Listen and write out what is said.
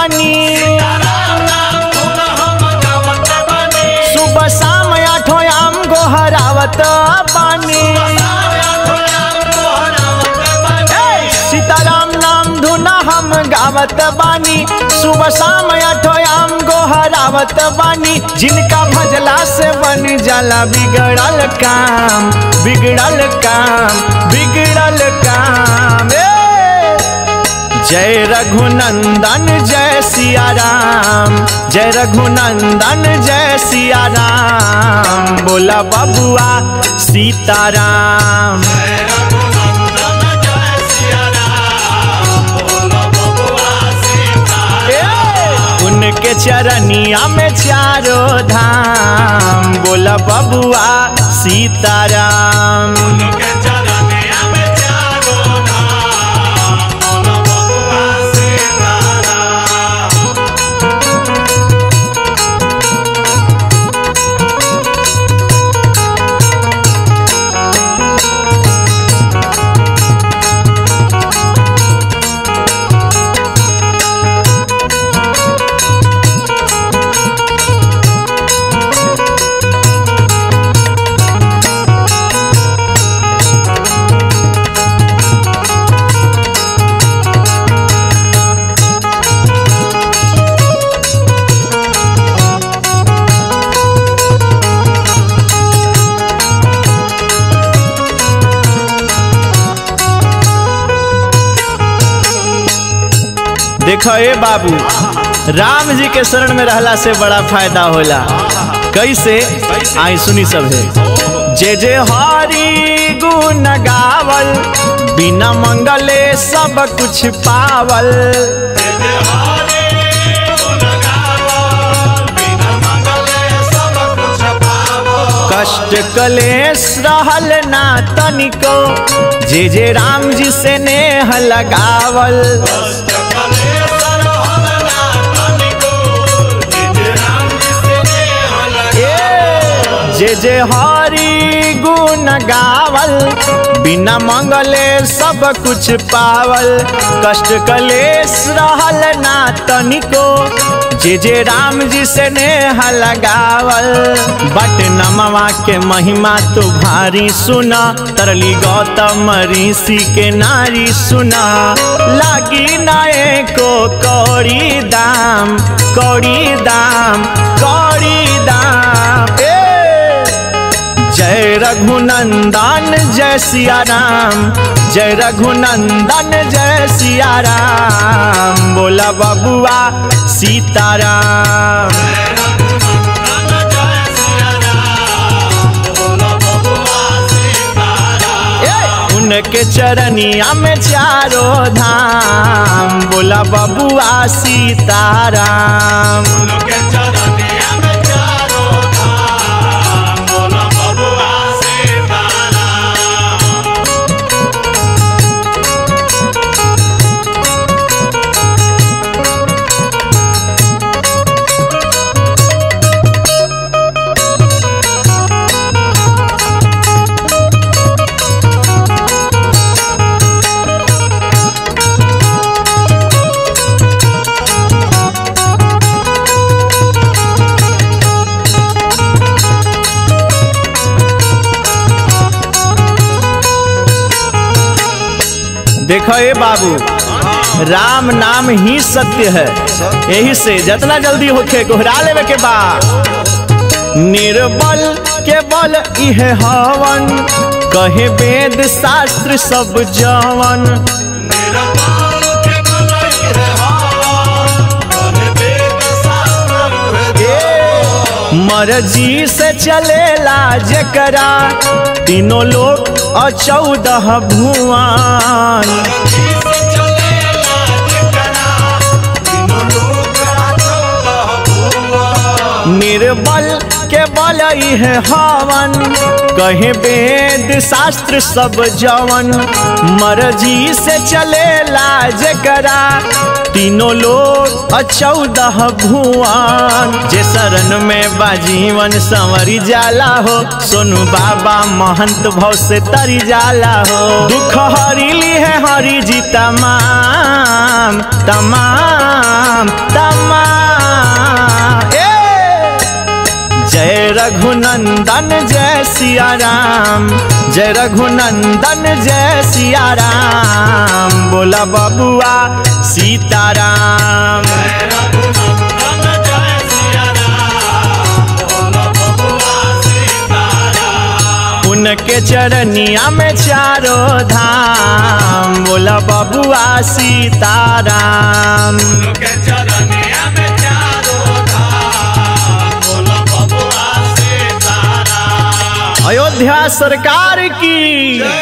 बानी सुबह शाम आठो आम गोहरावत बानी ए, सीताराम नाम धुना हम गावत बानी सुबह शाम आठो आम गोहरावत बानी जिनका भजला से बन जाला बिगड़ल काम बिगड़ल काम बिगड़ल काम ए! जय रघुनंदन जय सिया राम जय रघुनंदन जय सिया राम बोला बबुआ सीताराम ए, उनके चरनिया में चारों धाम बोला बबुआ सीताराम देखो ए बाबू राम जी के शरण में रहला से बड़ा फायदा होला कैसे आई सुनी सब है जे जे हरि गुण गावल बिना मंगले सब कुछ पावल कष्ट कलेश रहल ना तनिको जे जे राम जी से नेह लगावल ए, जे जे हरि गुण गावल बिना मंगले सब कुछ पावल कष्ट कलेश रहल ना तनिको जे जे राम जी से नेह लगावल बट नमवा के महिमा तो भारी सुना तरली गौतम ऋषि के नारी सुना लागी नाए को कौड़ी दाम कौड़ी दाम कौड़ी दाम ए! जय रघुनंदन जय सिया राम जय रघुनंदन जय सिया राम बोला बबुआ सीताराम ए, उनके चरनिया में चारों धाम बोला बबुआ सीताराम देखो ए बाबू राम नाम ही सत्य है यही से जितना जल्दी होके गोहरा लेवे के बा निर्बल के बल इहे हवन कहे वेद शास्त्र सब जवन मर्जी से चलेला जकरा तीनों लोग और चौदह भुवन निर्बल के बल है हवन कहे वेद शास्त्र सब जवन मर्जी से चलेला जकरा तीनों लोग चौदह भुवन जे शरण में बाजीवन संवरी जाला हो सोनू बाबा महंत भव से तरी जाला हो दुख हरीली है हरि जी तमाम तमाम तमाम तमाम ए जय रघुनंदन जय सिया राम जय रघुनंदन जय सिया राम बोला बबुआ सीताराम उनके चरनिया में चारों धाम बोला बबुआ सीताराम अयोध्या सरकार की